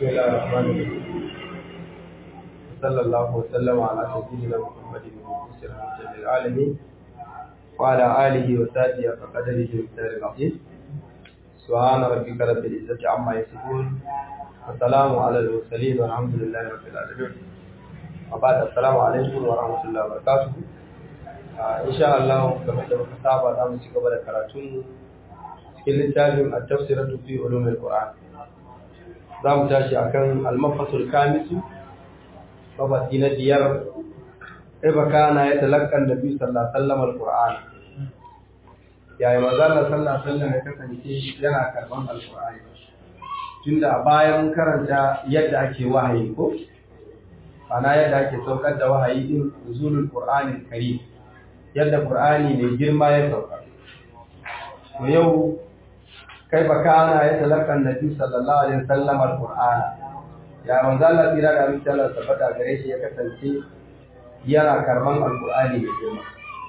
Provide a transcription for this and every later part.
بسم الله الرحمن الرحيم صلى الله وسلم على سيدنا محمد المبعوث رحمة للعالمين وعلى آله وصحبه وقدره ومقداره العظيم سبحان ربك رب العزة عما يصفون والسلام على المرسلين والحمد لله رب العالمين وبعد السلام عليكم ورحمة الله وبركاته إن شاء الله كما muka saba za mu ci gaba da karatun cikin littafin at-tafsiratu fi ulumil qur'an za mu tashi akan al-mafasul kamisu mafasi na biyar iba kana ya talakkan nabi sallallahu alaihi wasallam al-qur'an yayi manzo Allah sallallahu alaihi wasallam ya kasance yana karban al-qur'ani tunda a bayan karanta yadda ake wahayi ko ana yadda ake saukar da wahayi din nuzulul qur'anil karim yadda qur'ani ne girma ya sauka to yau kai ba kana ya talakkan nabi sallallahu alaihi wasallam al-qur'ana ya manzo Allah tira da amince Allah tabbata gare shi ya kasance yana karban alqur'ani da girma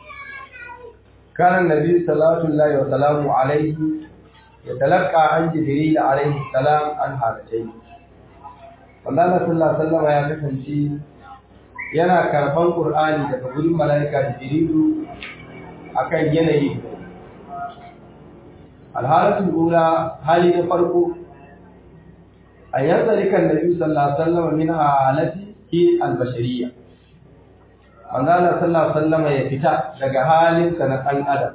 kana nabi sallallahu alaihi wa sallamu alaihi ya talaqqa an jibril alaihi salam an halatayn manzo Allah sallallahu alaihi wasallam ya kasance yana karban qur'ani daga gurin malaika jibril akan yanayi alhalatul ula hali na farko أن ينطلق النبي صلى الله عليه وسلم من حالته البشرية من قال صلى الله عليه وسلم يفتح daga halinsa na ɗan adam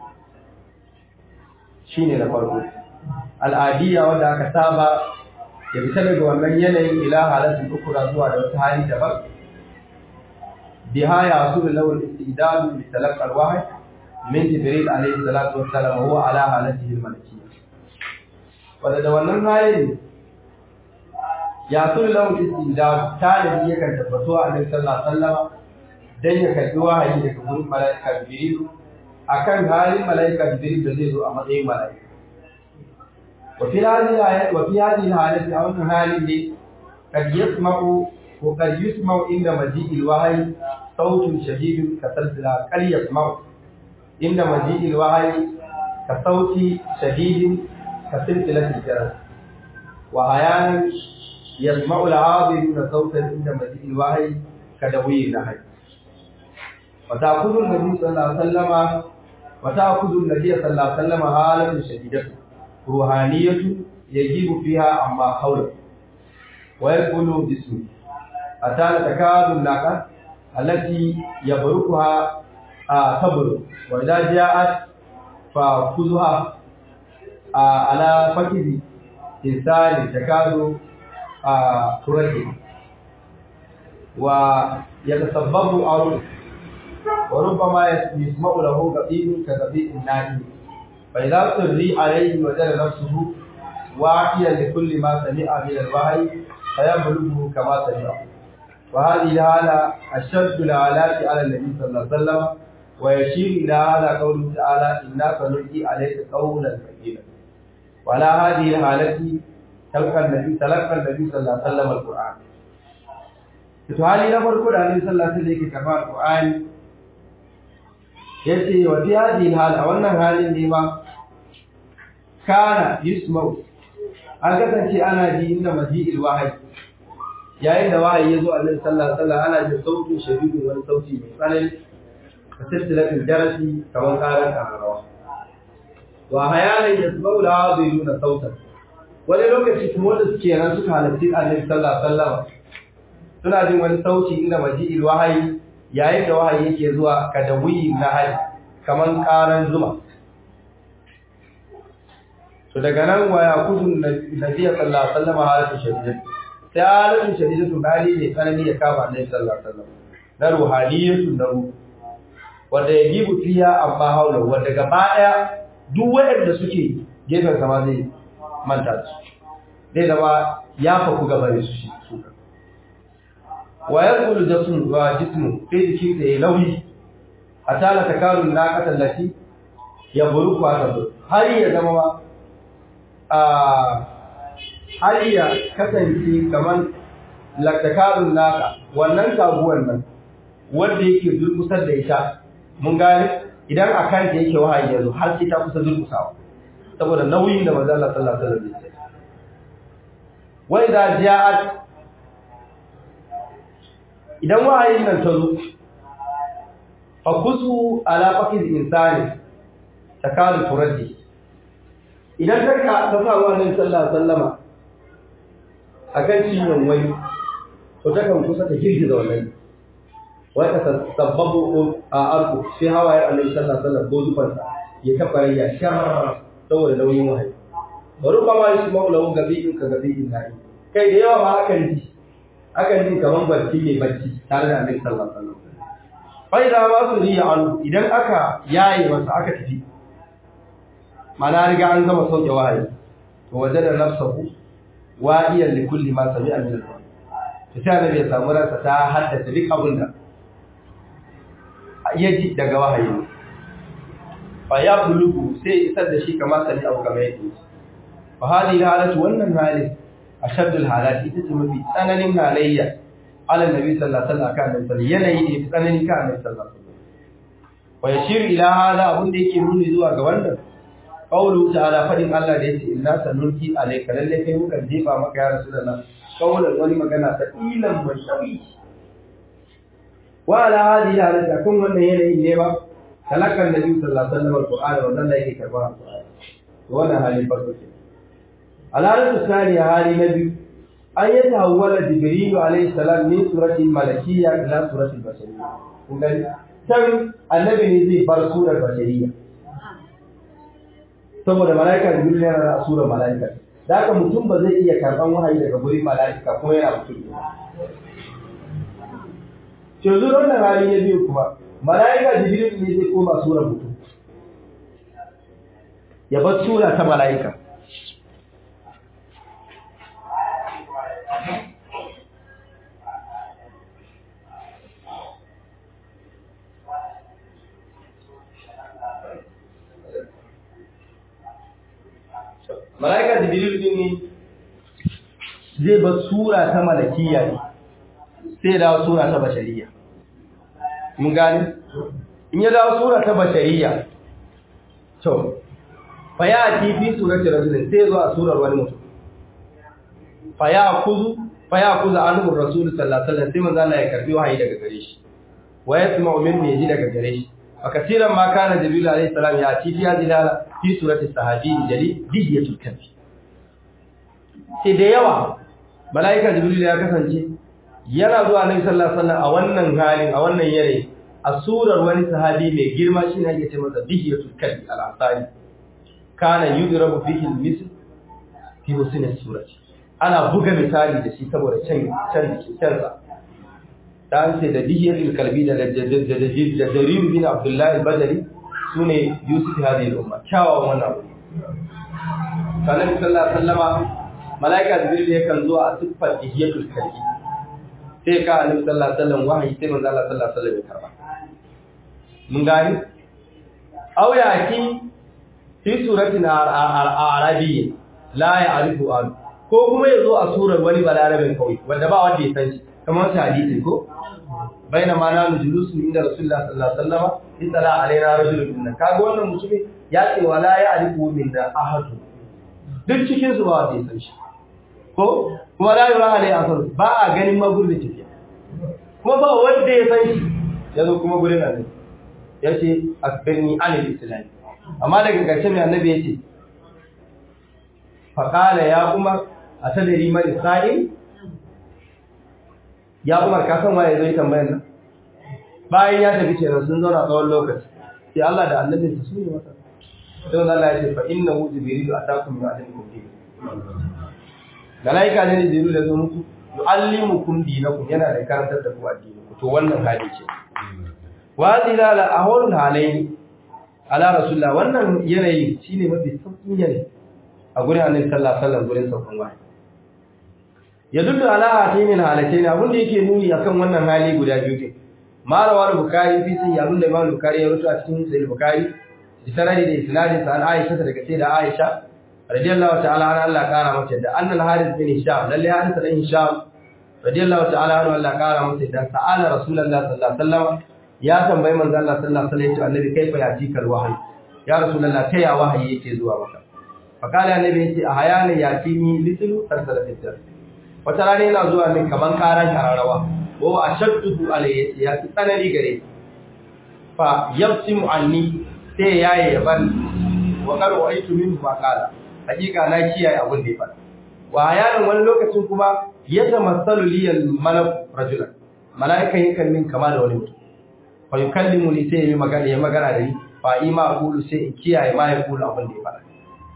shine da farko al'adiyya wanda aka saba ya fita daga wannan yanayin ila halatin ukura zuwa da wata hali daban biha ya su da lawal istidadu li talaqqa al-wahyi min jibril alayhi salatu wassalam huwa ala halatihi al-malakiyya wanda da wannan halin ya sun lahu istidad talibi yakan tabbato a nan sallallahu alaihi wasallam dan ya karbi wahayi daga gurin malaika jibril akan halin malaika jibril da zai zo a matsayin malaika wa fi hadhihi ayat wa fi hadhihi halati a wannan halin ne kad yasma'u wa kad yusma'u inda maji'il wahyi sautun shadidun ka salsila kal yasma'u inda maji'il wahyi ka sauti shadidin ka silsilatil jaras wa ayanan يسمع العابدون صوتا عند مجيء الوحي كدوي النحل وتأخذ النبي صلى الله عليه وسلم وتأخذ النبي صلى الله عليه وسلم حالة شديدة روحانية يجيب فيها عما حوله ويقول جسمه أتى تكاد الناقة التي يبركها آه تبرك وإذا جاءت فخذها آه على فكذ إنسان تكاد تركه ويتسبب عرضه وربما يسمع له قطيب كقطيب النائم فإذا تري عليه وجد نفسه واعيا لكل ما سمع من الوحي فيبلغه كما سمع وهذه الحالة أشد الآلات على النبي صلى الله عليه وسلم ويشير إلى هذا قوله تعالى إنا سنلقي عليك قولا ثقيلا وعلى هذه الحالة تلقى النبي تلقى النبي صلى الله عليه وسلم القرآن to hali na farko da Annabi sallallahu alaihi wasallam yake karba Al-Qur'ani yace wa fi hadhihi hal a wannan halin ne ma kana yusma'u an kasance ana ji inda maji'il wahyi yayin da wahayi yazo Annabi sallallahu alaihi wasallam ana jin sautin shadidu wani sauti mai tsanani ka silsilatul jarasi kamar karan kamarawa wa hayalan yasma'u al-hadiruna sautan wani lokaci kuma wanda suke nan suka halarci annabi sallallahu alaihi wasallam suna jin wani sauti inda maji'il wahayi yayin da wahayi yake zuwa kadawi na hali kaman karan zuma to daga nan wa yakudun nabi sallallahu alaihi wasallam halatu shadidatu sai halatu shadidatu hali ne tsanani ya kama annabi sallallahu alaihi wasallam na ruhaniyatu na ruhu wanda ya gibu fiya amma haula wanda gaba daya duk waɗanda suke gefen sama zai manta su zai zama ya faku gaba da su shi suka wa ya kulu jasmu wa jismu sai jikin da ya lauyi a tala ta karun na katallaci ya buru kwa ta buru har ya zama ma a har ya kasance kamar lakakarun naka wannan taguwar nan wanda yake durkusar da ita mun gane idan a kanta yake wahayi yanzu har sai ta kusa durkusawa saboda nauyin da manzo Allah sallallahu alaihi wasallam wa idza ja'at idan wahayin nan ta zo fa kusu ala faqid insani takadu turaddi idan ka ka ta sa wannan sallallahu alaihi wasallama akan ciwon wani to ta kan kusa ta girgiza wannan wai ka sabbabu a arku sai hawaye annabi sallallahu alaihi wasallam ko zufansa ya kafa ya shar saboda nauyin wahayi bari ba ma shi maula gabi ka gabi nayi kai da yawa ma akan ji akan ji kaman barci mai barci tare da annabi sallallahu alaihi wasallam fa idan ma su riya an idan aka yaye masa aka tafi mana riga an gama sauke wahayi to wajada nafsahu wa'iyan li kulli ma sami'a min al-qur'an to sai annabi ya samu ransa ta haddace duk abin da ya ji daga wahayi fa ya bulugu sai isar da shi kamar sani abu kamar yake fa hadi halatu wannan hali ashaddul halat ita ce mafi tsananin halayya ala nabi sallallahu alaihi wasallam kan nabi yanayi ne tsananin kan nabi sallallahu alaihi wasallam wa yashir ila hada abun da yake nuni zuwa ga wannan qawlu ta'ala fadin Allah da yace inna sanulki alayka lalle kai muka jefa maka ya rasulullah qawlan wani magana ta ilan mashawi wa ala hadi halata kun wannan yanayin ne ba talakan nabi sallallahu alaihi wasallam alqur'ani wannan da yake karba alqur'ani wannan halin farko ce alalatu thaniya hali na biyu an yi tahawwala jibril alaihi salam min surati malakiyya ila surati bashariyya kun gani can annabi ne zai bar surar bashariyya saboda malaika jibril yana da surar malaika da haka mutum ba zai iya karban wahayi daga gurin malaika ko yana mutum ne yanzu wannan hali na biyu kuma mala'ika jibril ne zai koma surar mutum ya bar sura ta mala'ika mala'ika jibril ne zai bar sura ta malakiya ne sai da sura ta bashariya mun gane in ya dawo sura ta bashariya to fa ya ti fi surati rajulin sai zo a surar wani mutum fa ya kuzu fa ya kuzu anhu rasul sallallahu alaihi wasallam sai manzo Allah ya karbi wahayi daga gare shi wa yasma'u minni yaji daga gare shi a kasiran ma kana jibril alaihi salam ya ci ya dilala fi surati sahabi jali dihiyatul kalbi sai da yawa malaika jibril ya kasance yana zuwa Annabi sallallahu alaihi wasallam a wannan halin a wannan yare a surar wani sahabi mai girma shine ake ce masa dihiyatul kalbi al-asari kana yudrabu fihi al-misl fi husn as-surati ana buga misali da shi saboda can can kansa dan sai da dihiyatul kalbi da da jarir bin abdullah al-badri sune yusuf hadhihi al-umma kyawawan wannan abu Annabi sallallahu alaihi wasallama malaika jibril yakan zo a siffar dihiyatul kalbi sai ka annabi sallallahu alaihi wasallam wahayi sai manzo Allah sallallahu alaihi wasallam ya karba mun gani aw yaki fi suratin arabi la ya'rifu an ko kuma yazo a surar wani balarabin kawai wanda ba wanda ya san shi kamar wata hadisi ko baina ma na nujulusu inda rasulullah sallallahu alaihi wasallam itala alaina rajulun minna kaga wannan mutumin ya ce wala ya'rifu minna ahadu duk cikin su ba wanda ya san shi ko kuma la yura alai asar ba a ganin magurin tafiya kuma ba wanda ya san shi yazo kuma gurin annabi yace akbirni anil islam amma daga ƙarshe mai annabi yace fa qala ya umar atadri man isra'il ya umar ka san waye zai tambayar nan bayan ya tafi kenan sun zauna tsawon lokaci sai Allah da annabinsa su ne masa sai Allah ya ce fa innahu jibril atakum min adikum malaika ne jibril da zo muku yuallimukum dinakum yana da karantar da ku addini ku to wannan hali ce wa zilala ahwalul halayn ala rasulullah wannan yanayi shine mafi sauƙin yanayi a gurin annabi sallallahu alaihi wasallam gurin saukan wahayi ya dullu ala hatayn halatayn abin da yake nuni akan wannan hali guda biyu ne marawa al-bukhari fi sai abin da imam bukhari ya rubuta a cikin sahih bukhari bi sanadi da isnadin sa an aisha daga sai da aisha radiyallahu ta'ala anha Allah kara mata da annal harith bin hisham lalle harith bin hisham radiyallahu ta'ala anhu Allah kara mata da sa'ala rasulullahi sallallahu alaihi wasallam ya tambayi manzo Allah sallallahu alaihi wasallam annabi kaifa yatikal wahyi ya rasulullahi ta ya wahayi yake zuwa maka fa kala annabi yace a hayana yatini litlu tarsala fitar wata rana yana zuwa min kaman karan kararrawa wa ashaddu alayhi ya fi tsanani gare fa yabsimu anni sai yaye yaban wa qad wa'aytu minhu ma qala hakika na kiyaye abin da ya faɗa wa yaron wani lokacin kuma ya tamassalu liyal malak rajulan mala'ikan yakan min kama da wani mutum fa yukallimu ni sai ya magana ya magana da ni fa ima qulu sai in kiyaye ma ya qulu abin da ya faɗa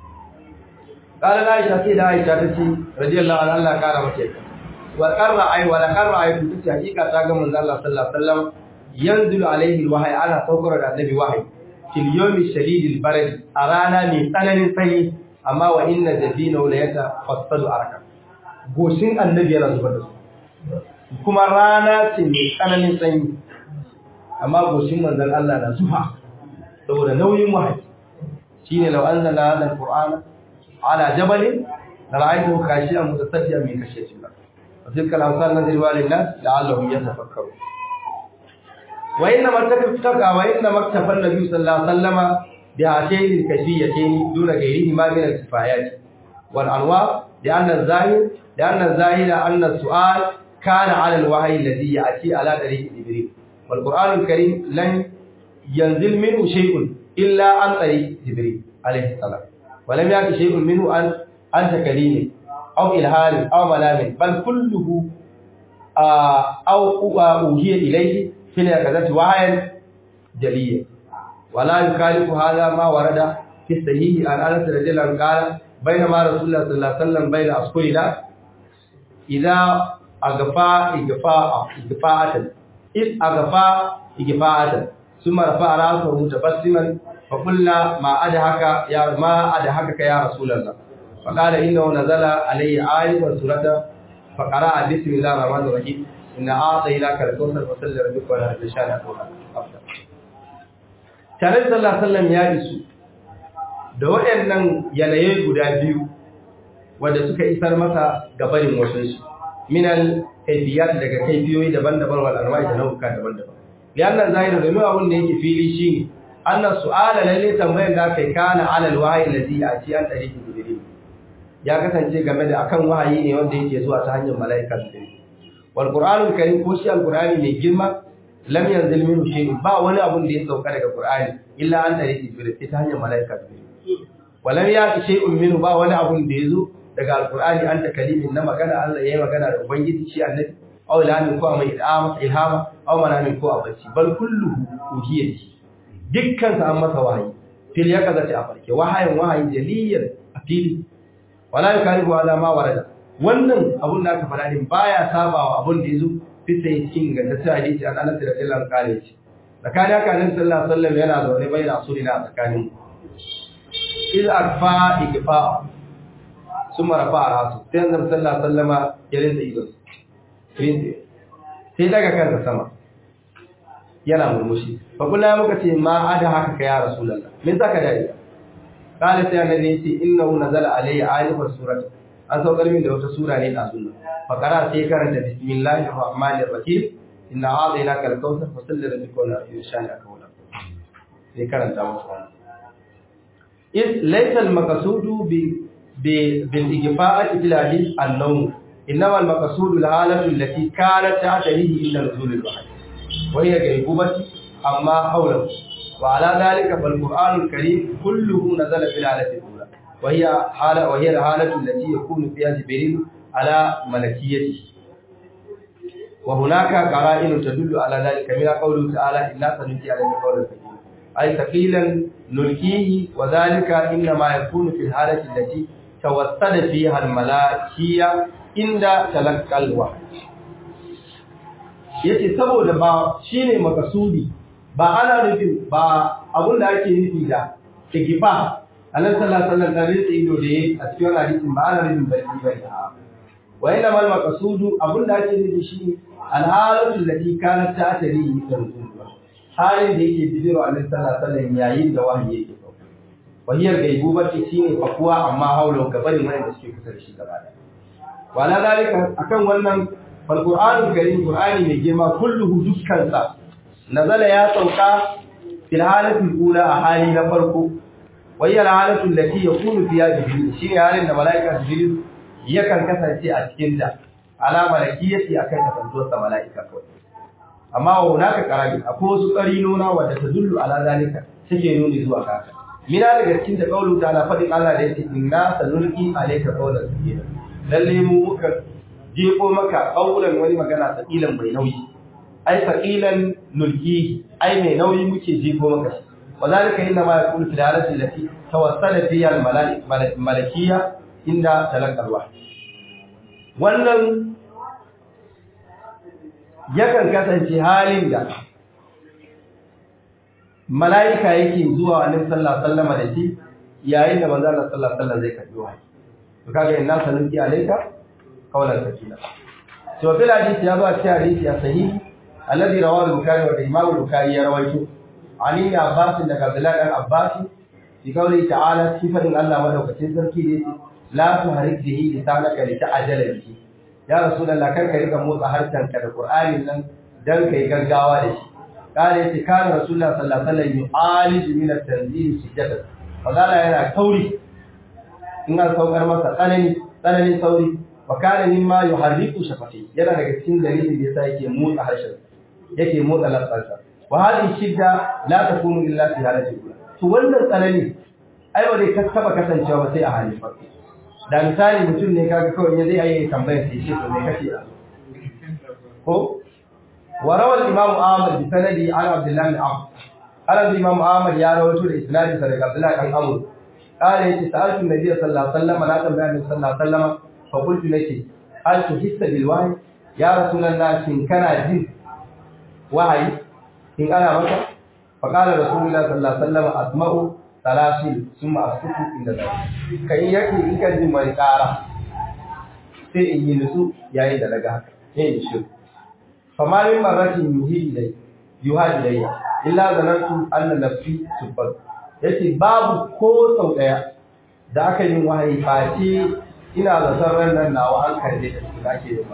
qala aisha sai da aisha ta ce radiyallahu anha Allah kara mace wa qarra ay wa la qarra ay ta ce hakika ta ga manzo Allah sallallahu alaihi wasallam yanzilu alaihi alwahyi ana saukar da annabi wahayi fil yawmi shadidil barad a rana mai tsananin sanyi amma wa inna jabina la yatafassadu araka goshin annabi yana zubar da su kuma rana ce mai tsananin sanyi amma goshin manzon Allah na zufa saboda nauyin wahayi shine law anzalna hadha alqur'ana ala jabalin la ra'aytahu khashi'an mutasaddian min khashyati Allah wa tilka al-amsal nadribuha lin-nas la'allahum yatafakkarun wa inna martakafaka wa inna maktafa an-nabi sallallahu alaihi wasallama بهاتين الكيفيتين دون غيرهما من الكفايات والأنواع لأن الظاهر لأن الظاهر أن السؤال كان على الوحي الذي يأتي على طريق جبريل والقرآن الكريم لن ينزل منه شيء إلا عن طريق جبريل عليه السلام ولم يأتي شيء منه عن عن تكليم أو إلهام أو ملام بل كله آه أو أوهي إليه في الأكدة وحيا جليا ولا يخالف هذا ما ورد في الصحيح عن انس رضي الله عنه قال بينما رسول الله صلى الله عليه وسلم بين اصحابه اذا اغفى اغفاء اغفاءة اذ اغفى اغفاءة ثم رفع راسه متبسما فقلنا ما ادهك يا ما ادهكك يا رسول الله فقال انه نزل عليه آية وسورة فقرأ بسم الله الرحمن الرحيم إن أعطيناك الكوثر فصل لربك ولا تشاء أفضل tare da sallallahu alaihi ya isu da waɗannan yanayi guda biyu wanda suka isar masa gabarin wasansu minal kaifiyat daga kaifiyoyi daban-daban wal anwa'i da nau'uka daban-daban lianna zahiru domin abin da yake fili shine anna su'ala lalle tambayar da kai kana ala alwahyi alladhi ati an tariqi jibril ya kasance game da akan wahayi ne wanda yake zuwa ta hanyar mala'ika jibril wal qur'anul karim ko shi alqur'ani mai girma lam yanzil minhu shay'un ba wani abun da ya sauka daga Qur'ani illa an tare Jibril ta hanyar malaika Jibril walam yati shay'un minhu ba wani abun da yazo daga Al-Qur'ani an ta kalimin na magana Allah yayi magana da ubangiji shi annabi aw ilhamin ko mai ilhama ilhama aw manamin ko abacci bal kulluhu uhiyati dukkan sa an masa wahayi fil yakazati a farke wahayin wahayi jaliyan a fili wala yakalifu ala ma warada wannan abun da aka faɗa din baya sabawa abun da yazo fita cikin gantaccen hadisi an anas da sallan kare shi tsakanin haka nan sallallahu alaihi wasallam yana zaune bai da asulina tsakanin il akfa igfa summa rafa rasu sai annabi sallallahu alaihi wasallama ya rinda ido sai daga kansa sama yana murmushi fa kula muka ce ma ada haka ka ya rasulullah me zaka dai kale sai annabi ya ce innahu nazala alayya ayatu surati an saukar min da wata sura ne da sunna fakara sai karanta bismillahir rahmanir rahim inna a'tainaka al-kautsar fasalli rabbika wa yashani akawla sai karanta musu wannan is laysa al-maqsudu bi bil igfa'ati bil hadith an-nawm inma al-maqsudu al-halatu allati kanat ta'tarihi illa nuzul al-wahyi wa hiya ghaibubati amma hawlahu wa ala dhalika fal qur'an al-karim kulluhu nazala fil halati al-ula وهي حالة وهي الحالة التي يكون فيها جبريل على ملكيته وهناك قرائن تدل على ذلك من قوله تعالى إنا سنلقي عليك قولا ثقيلا أي ثقيلا نلقيه وذلك إنما يكون في الحالة التي توسد فيها الملائكية عند تلقى الوحي yace saboda ba shine makasudi ba ana nufin ba abun da ake nufi da ikifa annabi sallallahu alaihi wasallam da rinsa ido da yayi a cikin hadisin ba ana nufin bai bai wa ina mal maqsudu abinda ake nufi shi alhalatu allati kanat ta'tari da rasulullah halin da yake bijiro annabi sallallahu alaihi wasallam yayin da wahayi yake sauka wahiyar gaibubati shine fakuwa amma haula gabanin wanda suke kusa da shi gaba daya wala dalika akan wannan fal qur'anul karim qur'ani mai girma kulluhu dukkansa nazala ya sauka fil halati ula a hali na farko wahiyar halatu allati yakunu fiha jibril shine halin da malaika jibril yakan kasance a cikin ta ala malakiyati akan kasantuwar sa mala'ika kawai amma wa hunaka qara'in akwai wasu qarinona wanda tadullu ala zalika suke nuni zuwa haka mina daga cikin da kaulu ta ala fadin Allah da yake inna sanulqi alayka qawlan thaqila lalle mu muka jefo maka qawlan wani magana thaqilan mai nauyi ai thaqilan nulqi ai mai nauyi muke jefo maka shi وذلك انما يكون في الحاله التي توصل فيها الملكيه عند تلقى الوحي wannan yakan kasance halin da mala'ika yake zuwa annabi sallallahu alaihi wasallam da shi yayin da manzo Allah sallallahu alaihi wasallam zai karbi wahayi to kaga inna sanunki alayka qawlan sakina to fil hadisi ya zo a cikin hadisi a sahihi alladhi rawahu al-bukhari wa imam al-bukhari ya rawaito عن ابن عباس daga Abdullah dan Abbas fi kauli ta'ala sifatin Allah madaukakin sarki da yake la tuhrik bihi lisanaka li ta'jala bihi ya rasulullah kar ka rika motsa harshen ka da Qur'anin nan dan kai gaggawa da shi kare yace kana rasulullah sallallahu alaihi wasallam yu'alij min at-tanzil sujada fadala yana kauri in an saukar masa tsanani tsananin sauri wa kana mimma yuharriku shafati yana daga cikin dalilin da yasa yake motsa harshen yake motsa lafsansa wa hadhihi shidda la takunu illa fi halati to wannan tsanani ai ba zai taba kasancewa ba sai a halin farko da misali mutum ne kaga kawai ya zai yi tambayar sai shi to me kace ko wa rawal imam ahmad bi sanadi an abdullah bin amr ala imam ahmad ya rawaito da isnadi sa daga abdullah bin amr قال يتي سألت النبي صلى الله عليه وسلم لا تنبأ النبي صلى الله عليه وسلم فقلت لك هل تحس بالوحي يا رسول الله إن كان جن وحي in ana maka faƙalar rasulullah sallallahu alaihi wasallam asma'u talasil summa askutu inda zai kai yake in kan ji mai ƙara sai in yi nutsu yayin da daga haka sai in shi fa ma min marratin yuhi ilai yuha ilayya illa zanantu anna nafsi tubbat yace babu ko sau daya da aka yi wahayi face ina zaton ran nan nawa an karbe da ake yi ba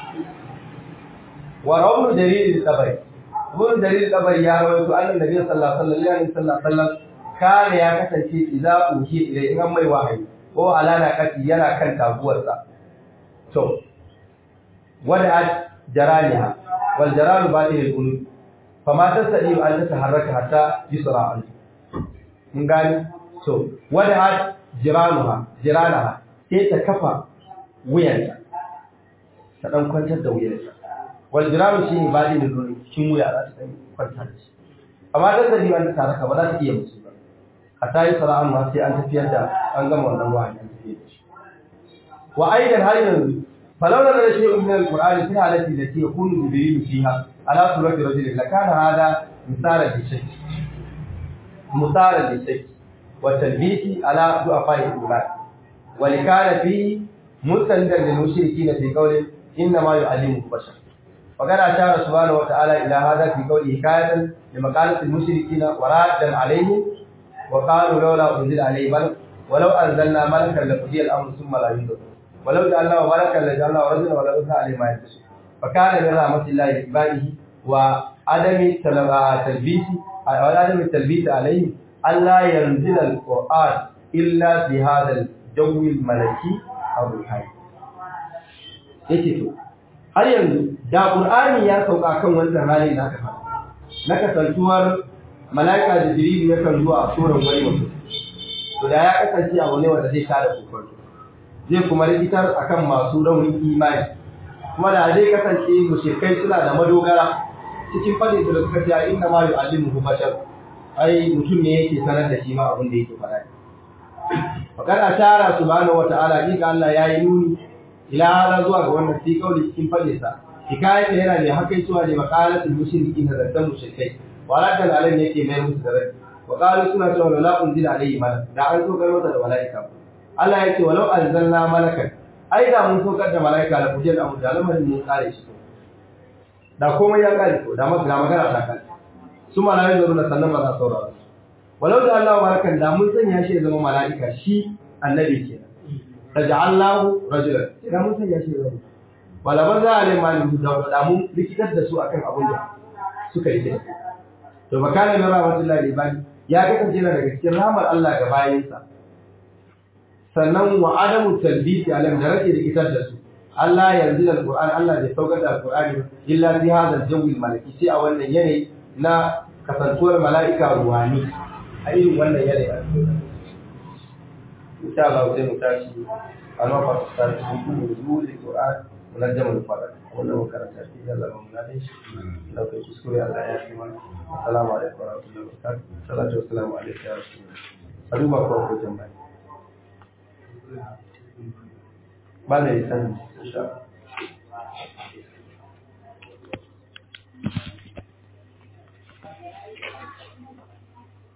wa rawnu dalilin tabari Ibn Jarir Tabari ya rawaito annan Nabi sallallahu alaihi wasallam kana ya kasance idza uhi ila in an mai wahayi ko alana kati yana kan taguwarsa to wada jaraniha wal jaran ba'il al-qulub fama tasadi an tataharraka hatta yusra an mun gani to wada jiranuha jiranaha sai ta kafa wuyanta ta dan kwantar da wuyanta wal jiramu shi ne ba'il al-qulub cikin wuya za ta ɗan kwanta da shi amma dan da liman ta raka ba za ta iya musu ba a ta yi sara'an ma sai an tafiyar da an gama wannan wahayi an tafiyar da shi wa aidan har yanzu falawla da shi min al-qur'ani fi halati da ke kunu jibril fiha ala surati rajul la kana hada misala bi shakk misala bi shakk wa talbisi ala du'afa'i al-iman wa likana fi mustandan lil mushrikeena fi qawli inna ma yu'allimu bashar وقد أشار سبحانه وتعالى إلى هذا في قوله حكاية لمقالة المشركين ورادا عليهم وقالوا لولا أنزل عليه ملك ولو أنزلنا ملكا لقضي الأمر ثم لا ينظر ولو جعلناه ملكا لجعلناه رجلا ولو أنزل عليه ما يلبس فكان من رحمة الله لعباده وعدم تلبيس وعدم التلبيس عليه ألا ينزل القرآن إلا في هذا الجو الملكي أو الروحاني. يكتب har yanzu da Qur'ani ya sauka kan wannan halin da aka faɗa na kasantuwar malaika da Jibril ya kan zuwa a suran wani mutum to da ya kasance abu ne wanda zai tada kokon zai kuma rikitar akan masu raunin imani kuma da zai kasance mushrikai suna da madogara cikin fadin da suka ce inna ma yu'allimuhu bashar ai mutum ne yake sanar da shi ma abin da yake faɗa Fakar ashara subhanahu wa ta'ala ni Allah yayi nuni ila hada zuwa ga wannan fi kauli cikin fade sa hikayat yana ne hakai zuwa ne maqalatul mushrikin da zaddan mushrikai walakan alam yake mai musu da rai wa qalu suna cewa la unzila alayhi malak da an so kar masa da malaika Allah yake walau anzalna malakan ai da mun so kar da malaika la kujel amu da lamarin mun kare shi da komai ya kare ko da maka magana ta kare su malaikai da rulla sannan ba za su saurara walau da Allah malakan da mun sanya shi ya zama malaika shi annabi kenan taj'alnahu rajulan idan mun sanya shi zama wala ban za a ne malin da da mun likitar da su akan abin da suka yi to makana min rahmatullahi ibadi ya kasance yana daga cikin rahmar Allah ga bayinsa sannan wa adamu talbisi alam da rake likitar da su Allah yanzu da Qur'ani Allah bai saukar da Qur'ani illa fi hadha al-jawi malaki sai a wannan yanayi na kasantuwar mala'ika ruwani a irin wannan yanayi insha Allah sai mu tashi a lokacin da su kuma zuwa Qur'an munajjamal farad wannan makaranta ce da Allah mun nade shi da kai kuskure Allah ya yi mana assalamu alaikum wa rahmatullahi wa barakatuh salatu wassalamu alaikum ya rasulullah aduba ko ko jama'a ba da yi sani insha Allah